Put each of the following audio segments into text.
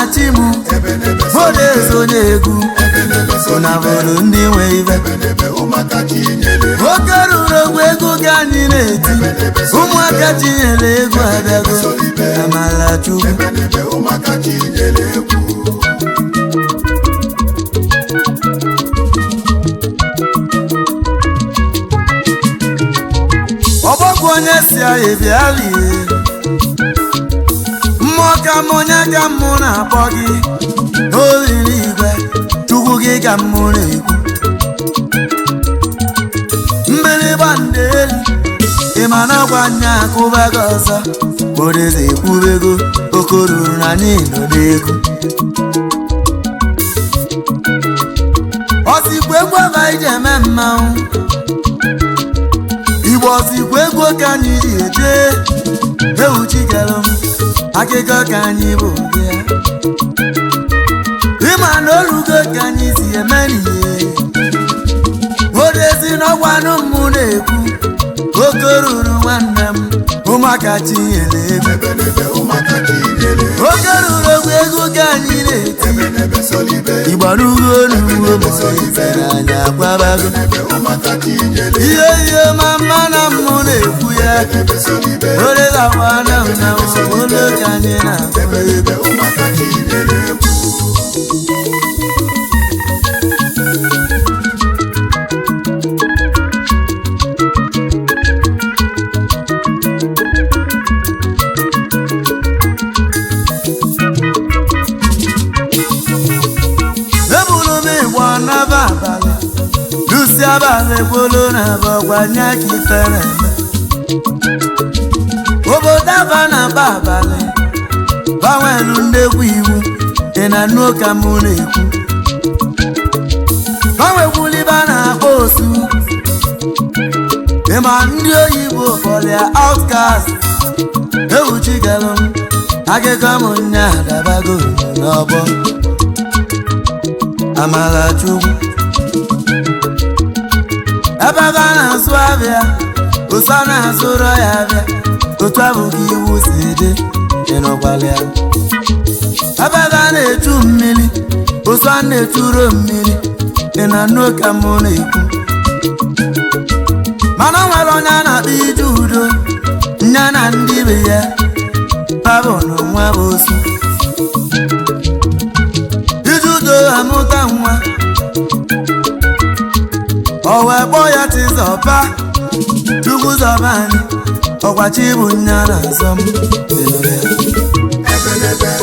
chi m modezi onye egwu ụnabụrụ ndị nwe ibe oke ruru ogwe ego ka anyị na-eti ụmụaka tinyere egwu abịago amala chukwu ọgbọgwụ onye si anyị bịa lie mmụọ ka m onye ka mụ na-akpọ gị n'oriri igwe chukwu gị ka mụ na-ekwu mgbịrịgba ndị elu ịma na gwa anya akụba gị ọzọ odeze ekwubego okoruru na anyị nọ n'egwu ọsikwa egwu aba iji eme mmanwụ igbo ọsikwa egwu ka anyị ji eje ewu chikelụ m akụkọ ka anyị bụ bịa ịma na olugo ka anyị si eme n'ihe odezi n'ọgwanụ mụ na-ekwu oke ruru nwanne m ụmụaka tinyere egwu oke ruru ogwu egwu ka anyị na-eti igbarugo n'ugbo maizere anyị akwabago ihe ihe ma mma na mụ na-ekwu ya orezawana na olo ka anyị na-akpọ egwu ebulu m ịgba n'aba abalị lusi abalị gbolo na bọgbanye ka ife na-eme obodo aba na aba abalị gbanwelu ndekwu iwu ị na nnu ka mụ na-ekwu gbanwekwuliba na-akpọ osu ịma ndị oyibo kpọlịa outcast ewuchigalụ m akụkọ m nya dabago n'ọgbọ amala chukwu ebe ebe a na-azụ abịa osu a na-azụrọ ya abịa otu abụghị iwu si dị ịnụkwala ya ebe ebe a na-echu mmiri osu a na-echuro mmiri dị na nnu ka mụ na-ekwu mana o nwere onye a na-akpọ ije udo nya na ndị be ya babụ n'onwe bụ osu ije udo amụta nwa o wee kpọọ ya tizọba chukwu zọba anyị ọkwachi bụ nya na azọ m ịnụrụ ya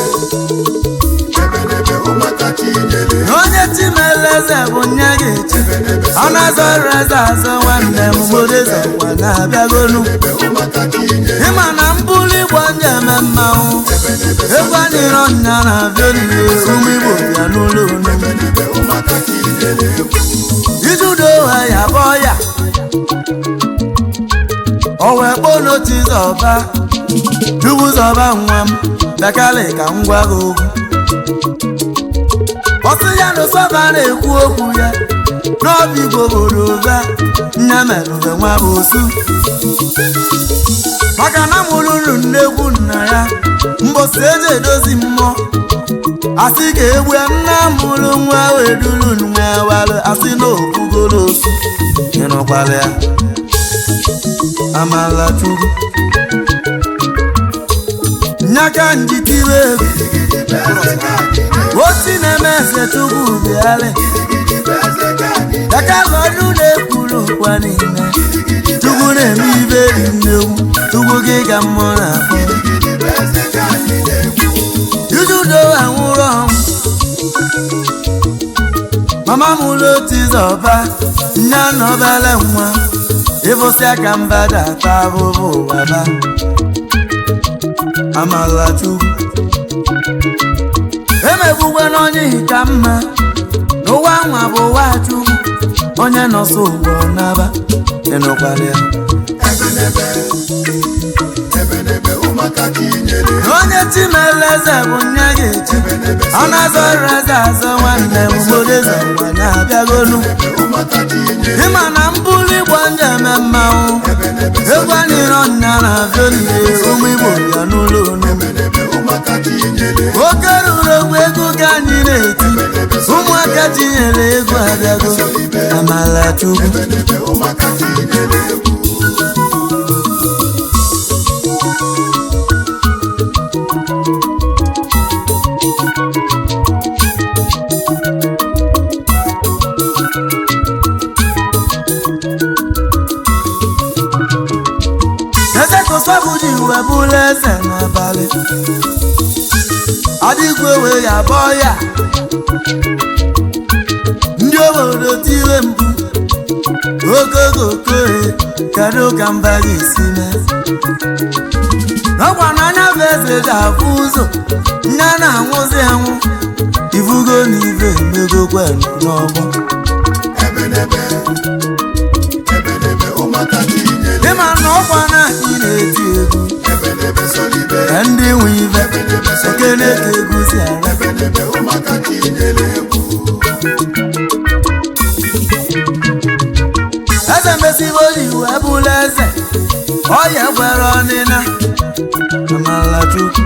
onye chimeleze bụ nya ga-echi ọ na-azọrọ eze azọ nwanne m gbodezọkwa na-abịagonu ịma na mbuli igbo ndị eme mmanwụ egwu anyịrọ nya na-abịa n'ihe ụmụ igbo bịa n'ụlọ onugbu ijudo ha ya bụ ya o wee kpọọ n'otizọba dubuzọba nwa m dakali ka m gwa gị okwu ọsị ya na ụsọba na-ekwu okwu ya n'ọbụ igbo boro ụba nya merụbe nwa bụ osu maka na mụrụrụ nnekwu nna ya mbosi eji edozi mmụọ asị ga-egbu nna mụrụ nwa wee duru nwa walụ asị na okwugoro osu ịnụkwala ya amala chukwu nyaka njitiwe egwu osi na-eme eze chukwu bịalị yakalụ ọnụ na-ekwuru ụkwa niile chukwu na-eme ibe ri nnewu chukwu gị ga mmụọ na-akpọ ijudo anwụrụ ọnwụ mama m ụlọ tizọba nne na obele nwa ịfụsịa ka mba ga-ata abụbụ ụwa ba amala chukwu emegbugwe n'onye ka mma n'ụwa nwa bụ ụwa chukwu onye nọsọ ụwa n'aba ịnụkwara ya onye chimeleze bụ nya ga-echi ọ na-azọrọ eze azọ nwanne m gbodeze ngwa na-abịagolu ịma na mbuli igbo ndị eme mmanwụ egwu anyịrọ nya na-abịa n'ihe ụmụ igbo bịa n'ụlọ onugbu oke ruru ogwe ụmụaka tinyere egwu abịago amala chukwu ebenebe ụmụaka tinyere egwu eze kosọbụji wee bụrụ eze n'abalị adịgwe wee ya bọọ ya ndị obodo tire mkpu okogokoe kedu ka mba ga-esi mee n'ọkwa n'anya bụ eze ga-afụ ụzọ nne na-anwụzi anwụ ifugo na ife emegokwe n'ọgbọ ebenebe ebenebe ụmụaka tinyere ịma na ọkwa na ị na-eti egwu ebenebe solibe ka ndị nwe ife ebenebe ekene solibe ka egwu si ara ebenebe ụmụaka tinyere egwu eze mesibo ji wee bụrụ eze ọya gwere ọnịna amala chukwu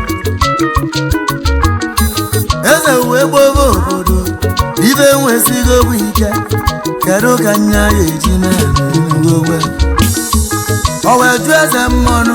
eze wee gbobe obodo ibe nwesigo bụ ike kedu ka nya ya eji mee n'ugogbe o wee jụ eze mmọnụ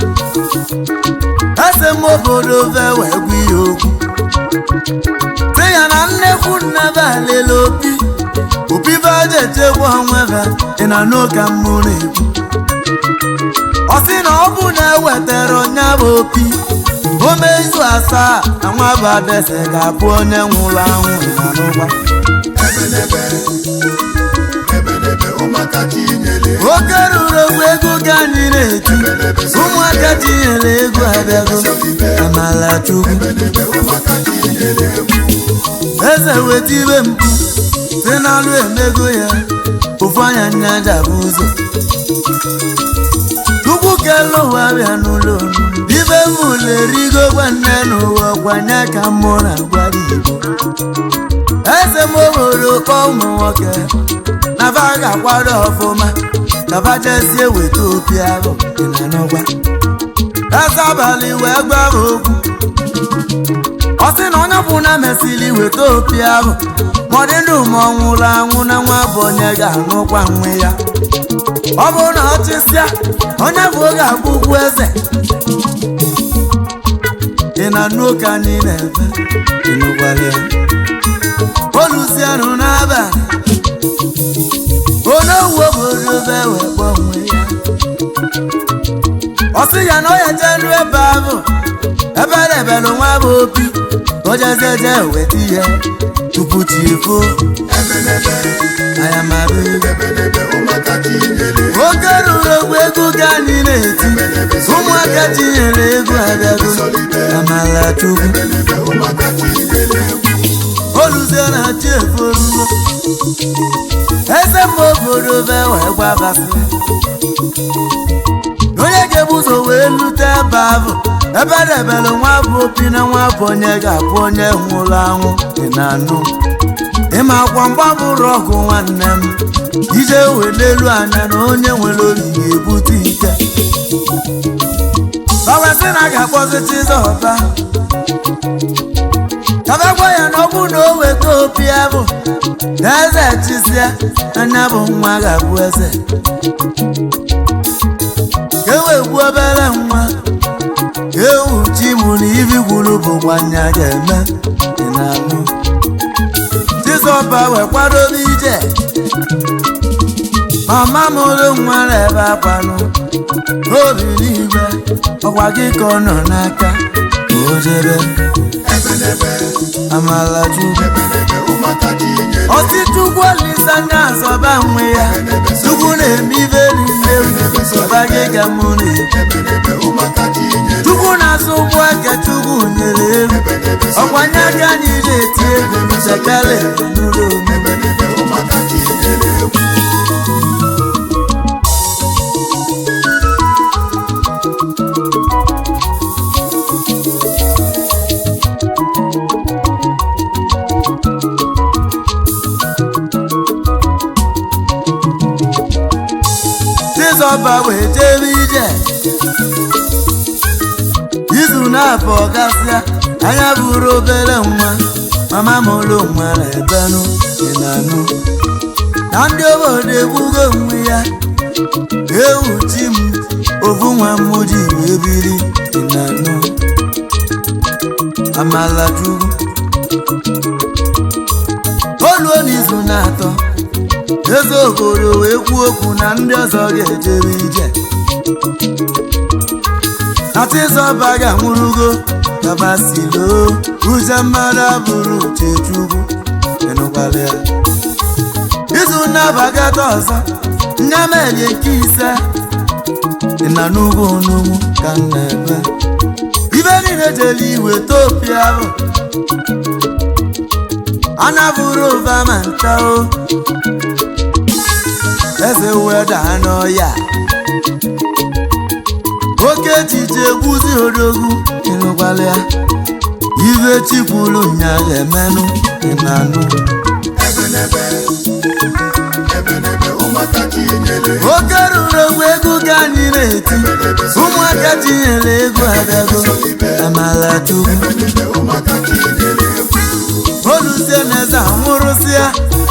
eze m obodo ve wee gwa ihe okwu sị ya na nnekwu nnebe alele opi opi be a ga-echekwa onwebe ị na n'ụka mmụ na-ekwu ọ sị na ọ bụ na ewetara ọnya bụ opi o mee izu asaa na nwa bụ adese ga-abụ onye nwụrụ anwụ na n'ụgba ebenebe ebenebe ụmụaka tinyere oke ruru ogbe ego ka anyị na-eti ụmụaka tinyere ego abịago amala chukwu ebenebe ụmụaka tinyere egwu eze weta ibe mkpu si n'alụ emego ya ofu anya nyaja bụ ụzọ chukwu kelu ụwa bịa n'ụlọ ibe mụlụ erigo gwa nne n'ụwa gwanye ka mụ na gwara igbo eze m obodo kpọ ụmụ nwoke na ba ga-akwado ọfụma ka ba jezie weta opi ahụ dị na n'ọgwa eze abalị wee gwa m okwu ọ sị na onye ọbụla mesịrị weta opi ahụ ma ọ dị ndụ ma ọ nwụrụ anwụ na nwa bụ onye ga-anụkwa nwe ya ọ bụrụ na ọ chịsịa onye bụ oge abụkwu eze ị na anụ oke anyị na-efe ịnụkwala ya olusianụ n'abalị onye owu obodo be wee kpọọ onwe ya ọ sị ya na ọ ya jelu ebe ahụ ebe debelụ nwa bụ opi ka o jezeje weta ihe tupu chi efo ebenebe ayamabe ebenebe ụmụaka tinyere oke ruru ogbe ego ka anyị na-eti ụmụaka tinyere ego abịago amala chukwu ebenebe ụmụaka tinyere egwu oluzie na chi eforugo eze mma obodo be wee gwabasị onye ga-ebu ụzọ wee lute ebe ahụ ebe debere nwa bụ opi na nwa bụ onye ga-abụ onye nwụrụ anwụ dị na anụ ịma akwa mgba bụrụ ọgụ nwanne m ije wee n'elu anya na onye nwere obi ga-ebute ike bawesị na a ga-akpọzi chizọba kabagwa ya na ọ bụ na o weta opi abụ na eze chisia anya bụ nwa ga-abụ eze ka e wee gbuo obere nwa ka ewu chi mụ na ibi gwuru bụkwa nya ga-eme dị na anụ chizọba wee kwadobe ije mama mụrụ nwa na-ebe akwanụ obi n'igwe ọkwa gị ka ọ nọ n'aka ka o jebe ebenebe amala chukwu ebenebe ụmụaka tinyere ọtịchukwu olisa anya azọba nwe ya chukwu na-eme ibe niile ọba gị ka mụ na-ebu ebenebe ụmụaka tinyere chukwu na-azụ ụgbọ aka chukwu nyere elu ọkwanye aka anyị na-eti egwu sekele n'ụlọ omume ebenebe ụmụaka tinyere egwu chizọba wee jebe ije izu na-abụ gasịa anya bụrụ obere nwa mama m ụlọ nwere ebenụ dị na anụ na ndị obodo egbugo onwe ya ewu chi m ovu nwa m ji wee biri dị na anụ amala chukwu oluo n'izu na-atọ eze obodo wee kwuo okwu na ndị ọzọ ga-ejere ije atịzọba ga-anwụrụgo kabasilo uche mmadụ abụrụ uche chukwu ịnụkwala ya izu na-abagata ọzọ nyamelie nke ise dị na n'ugwu n'ugwu ka m na-eme ibe niile jere iwe topia ahụ anabụrụ ụba ma nta o eze weda n'ọya oke echiche egbuzi odogwu ịnụkwala ya ibe chikwulu nya ga-emenụ ịnanụ ebenebe ebenebe ụmụaka chinyere oke ruru ogbe egwu ka anyị na-eti ụmụaka tinyere egwu abịago amala chukwu ebenebe ụmụaka chinyere egwu oluzie n'eze anwụrụsịa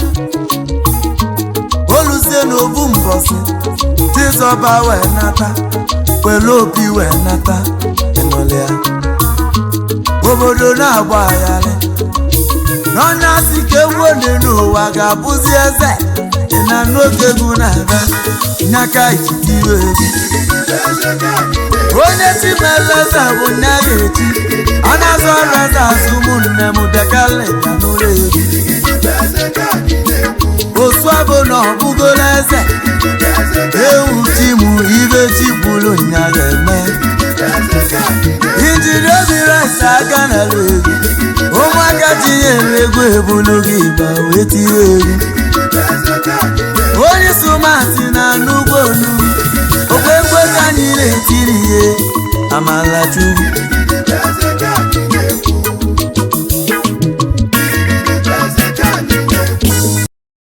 oluzie n'obu mbọsị chizọba wee nata were opi wee nata ịnụlịa obodo na-agba agharị n'ọnya si ka ewu ole n'ụwa ga-abụzi eze dị na n'oge egwu na-aga nyaka ikikiwe egwu eze ka anyị onye chimeleze bụ nne ga-echi a na-azụ ọrụ eze azụ ụmụnne m bịakala ịga n'ụlọ egwu na-egwu eze ka anyị na-ekwu osu abụ na ọbụgola eze eze ka ewu chi mụ ibe chi kwuru nya ga-eme eze ka anyị na-ekwu injiri obi rice aka n'ala egwu ụmụaka tinyere egwu ebulu gị gba wee tinye egwu eze ka anyị na-ekwu onye sụmatị na n'ugbo onugbu okwe ekwe ka anyị na-etiri ihe amala chukwu